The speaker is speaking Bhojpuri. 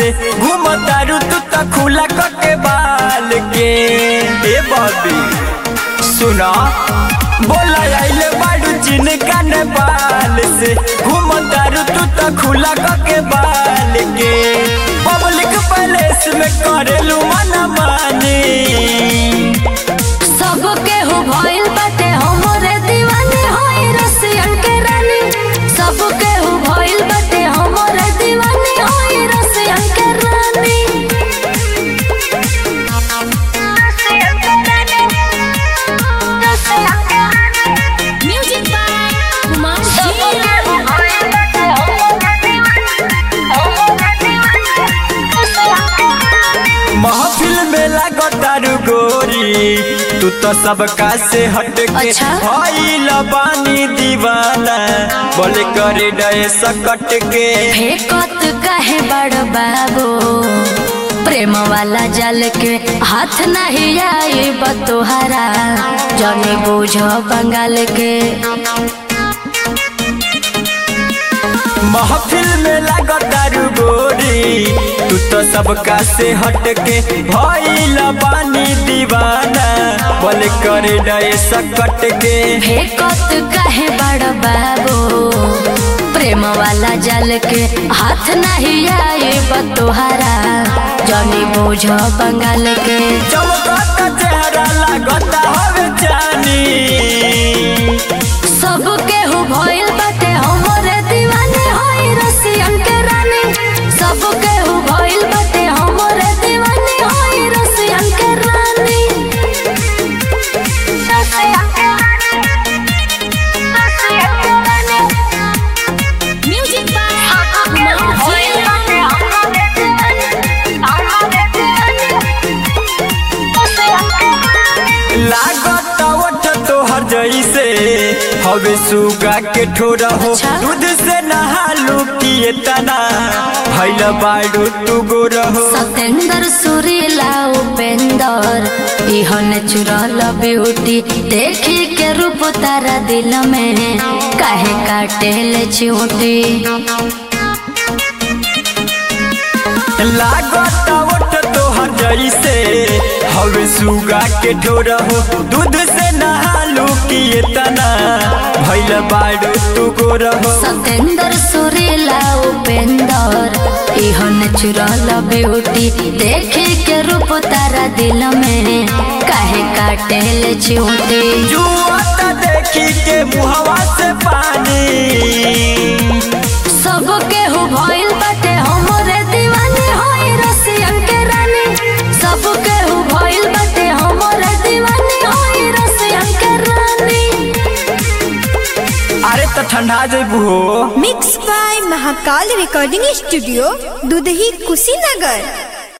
से घूमतारू तू त खुला के बाल के ए बॉबी सुना बोला आइले बाडू चिन का नेपाल से घूमतारू तू त खुला के बाल के पब्लिक पैलेस में करेलू मना मानी सब केहू भइल बाटे हमरे दीवानी होई रसियन के रानी सब केहू भइल बाटे हमरे दीवानी होई रसियन के रानी म्यूजिक बाय कुमार सब केहू भइल बाटे हमरे दीवानी हमरे दीवानी महफिल में लागतारू गोरी तू तो सबका से हट के अच्छा? भइल बानी दीवाना बोले करे डे सकट के फेकत काहे बड़ बाबू प्रेम वाला जल के हाथ नहीं आई बतोहरा जने बुझ बंगाल के महफिल में लागतारू गोरी तू तो सबका से हट के भइल बानी दीवाना बोले करे डे सकट के फेकत काहे बड़ बाबू प्रेम वाला जल के हाथ नहीं आई बतोहरा जने बुझ बंगाल के चमकता चेहरा लागता हवे जानी सब केहू भइल बाटे हमरे दीवानी होई रसियन के रानी सब केहू भइल बाटे हमरे दीवानी होई रसियन के रानी रसियन के रानी रसियन के रानी म्यूजिक बाय कुमार भइल बाटे हमरे दीवानी हमरे दीवानी रसियन के रानी लागत ओठ तोहर जैसे हवे सुगा के ठोरा हो अच्छा? दूध से नहालू किए तना भैल बाड़ू तू गोर हो सतेंद्र सुरीला उपेंद्र इह नेचुरल ब्यूटी देखी के रूप तारा दिल में काहे काटे ले चिऊटी लागत ओठ तोहर जैसे हवे सुगा के ठोरा हो दूध से नहालू किए तना भैल बाड़ू तू गोर हो सतेंद्र सुरीला उपेंद्र इह नेचुरल ब्यूटी देखी के रूप तारा दिल में काहे काटे ले चिऊटी जुआता देखी के मुहवा से पानी सब केहू भइल बाटे हमरे दीवानी होई रसियन के रानी सब केहू भइल बाटे हमरे दीवानी होई रसियन के रानी अरे तो ठंडा जेबू हो mix by Mahakal recording studio Dudhahi Kushinagar